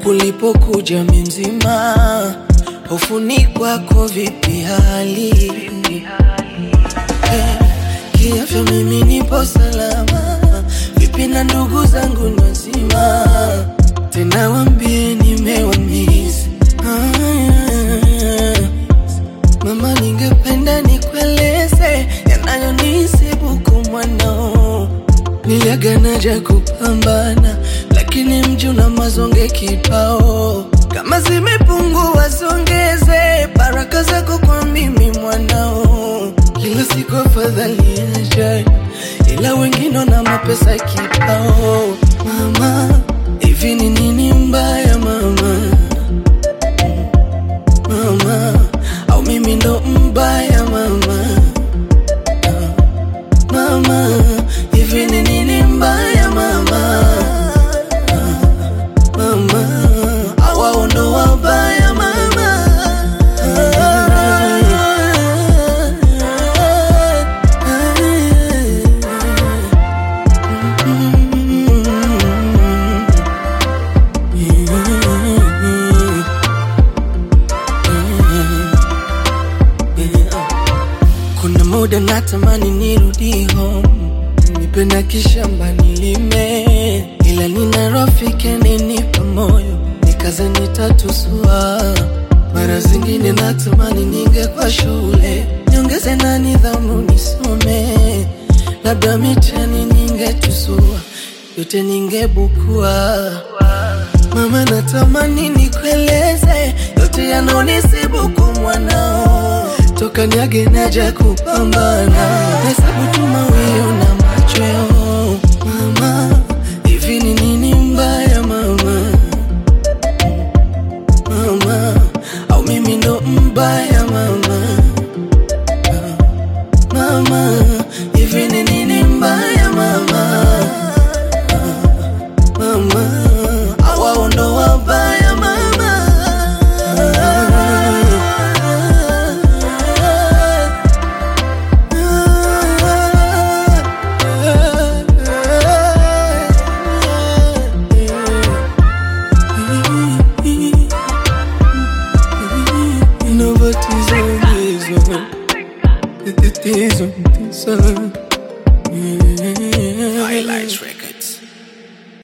huku lipokuja mzima, hofuni kwako vipi hali Eh, kiafya mimi nipo salama, vipi na ndugu zangu ni wazima, tena wambie nimewamisi ah, Mama, ningependa nikueleze yanayonisibu kwa mwanao. Niliaganaja kupambana, lakini mji una mazonge kibao. Kama zimepungua zongeze baraka zako kwa mimi mwanao. Kila siku afadhali ajaye, ila wengine na mapesa kibao. Mama, hivi ni nini mbaya mama? mama au mimi ndo mbaya mama Ah, mama hivi ni nini mbaya mama Ah, mama au wao ndo wabaya mama Kuna muda natamani nirudi home, nipenda kishamba nilime, ila nina rafiki aninipa moyo, nikaze nitatusua. Mara zingine natamani ningekuwa shule, niongeze na nidhamu nisome, labda mitihani ningetusua, yote ningebukua. Mama, natamani nikueleze yote yanonisibu kwa mwanao, toka niage naja kupambana, hesabu tu mawio